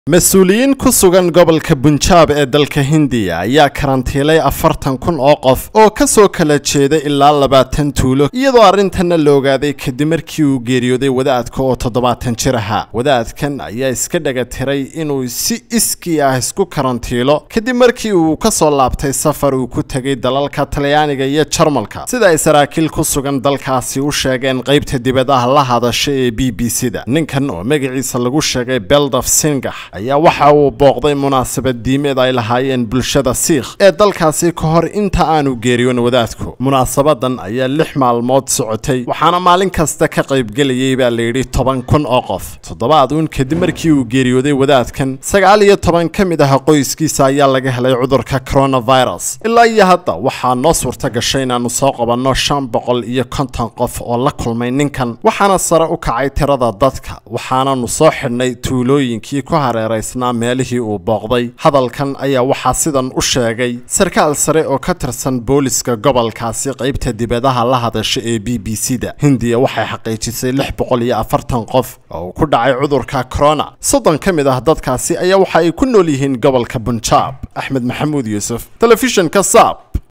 mas-uuliyiin ku sugan gobolka bunjaab ee dalka hindiya ayaa karantiilay afartan kun oo qof oo ka soo kala jeeda ilaa labaatan tuulo iyadoo arrintanna la ogaaday kadib markii uu geeriyooday wadaadka oo toddobaatan jir ahaa wadaadkan ayaa iska dhaga tiray inuu si iskii ah isku karantiilo kadib markii uu ka soo laabtay safar uu ku tegay dalalka talyaaniga iyo jarmalka sida ay saraakiil ku sugan dalkaasi u sheegeen qaybta dibadaha la hadasha ee b b c da ninkan oo magaciisa lagu sheegay beldaf singax ayaa waxa uu booqday munaasabad diimeed ay lahaayeen bulshada siikh ee dalkaasi ka hor inta aanu geeriyoon wadaadku munaasabadan ayaa lix maalmood socotay waxaana maalin kasta ka qaybgelayay baa layidhi toban kun oo qof toddobaad uun kadib markii uu geeriyooday wadaadkan sagaal iyo toban ka mid ah qoyskiisa ayaa laga helay cudurka coronavirus ilaa iyo hadda waxaa noo suurta gashay inaannu soo qabanno shan boqol iyo konton qof oo la kulmay ninkan waxaana sare u kacay tirada dadka waxaananu soo xidhnay tuulooyinkii ku hareeraysnaa meelihii uu booqday hadalkan ayaa waxaa sidan u sheegay sarkaal sare oo ka tirsan booliska gobolkaasi qaybta dibadaha la hadasha ee b b c da hindiya waxay xaqiijisay lix boqol iyo afartan qof oo uu ku dhacay cudurka corona soddon ka mid ah dadkaasi ayaa waxa ay ku nool yihiin gobolka bunjaab axmed maxamuud yuusuf telefishinka saab